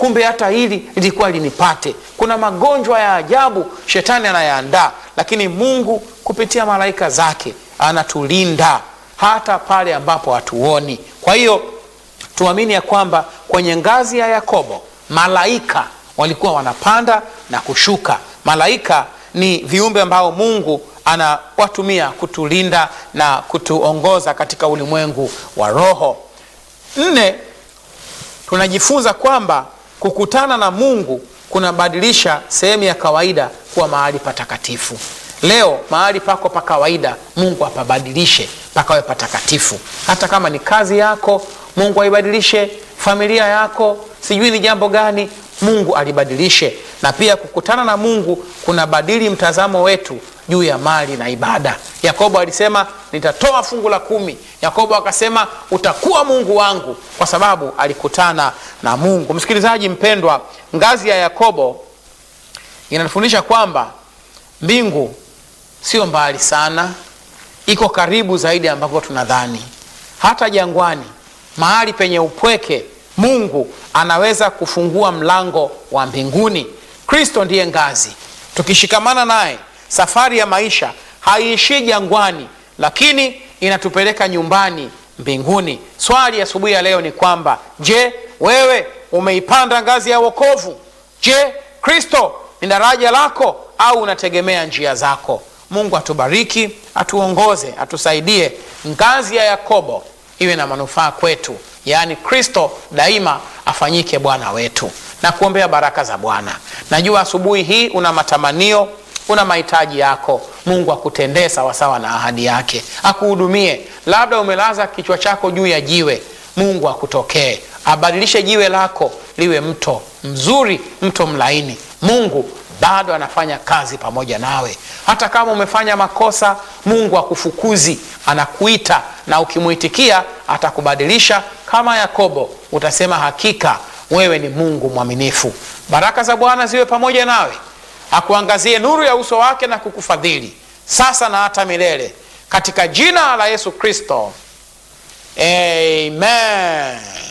kumbe hata hili lilikuwa linipate. Kuna magonjwa ya ajabu shetani anayaandaa, lakini Mungu kupitia malaika zake anatulinda hata pale ambapo hatuoni. Kwa hiyo tuamini ya kwamba kwenye ngazi ya Yakobo malaika walikuwa wanapanda na kushuka. Malaika ni viumbe ambao Mungu anawatumia kutulinda na kutuongoza katika ulimwengu wa roho. Nne, tunajifunza kwamba kukutana na Mungu kunabadilisha sehemu ya kawaida kuwa mahali patakatifu. Leo mahali pako pa kawaida, Mungu apabadilishe pakawe patakatifu. Hata kama ni kazi yako, Mungu aibadilishe. Familia yako, sijui ni jambo gani, Mungu alibadilishe. Na pia kukutana na Mungu kunabadili mtazamo wetu juu ya mali na ibada. Yakobo alisema nitatoa fungu la kumi. Yakobo akasema utakuwa Mungu wangu, kwa sababu alikutana na Mungu. Msikilizaji mpendwa, ngazi ya Yakobo inatufundisha kwamba mbingu sio mbali sana, iko karibu zaidi ambako tunadhani. Hata jangwani, mahali penye upweke, Mungu anaweza kufungua mlango wa mbinguni. Kristo ndiye ngazi. Tukishikamana naye, safari ya maisha haiishii jangwani, lakini inatupeleka nyumbani mbinguni. Swali asubuhi ya, ya leo ni kwamba je, wewe umeipanda ngazi ya wokovu? Je, Kristo ni daraja lako au unategemea njia zako? Mungu atubariki, atuongoze, atusaidie ngazi ya Yakobo iwe na manufaa kwetu, yaani Kristo daima afanyike Bwana wetu, na kuombea baraka za Bwana. Najua asubuhi hii una matamanio, una mahitaji yako. Mungu akutendee sawasawa na ahadi yake, akuhudumie. Labda umelaza kichwa chako juu ya jiwe, Mungu akutokee, abadilishe jiwe lako liwe mto mzuri, mto mlaini. Mungu bado anafanya kazi pamoja nawe. Hata kama umefanya makosa, Mungu akufukuzi, anakuita na ukimwitikia atakubadilisha. Kama Yakobo utasema hakika wewe ni Mungu mwaminifu. Baraka za Bwana ziwe pamoja nawe, akuangazie nuru ya uso wake na kukufadhili sasa na hata milele, katika jina la Yesu Kristo, amen.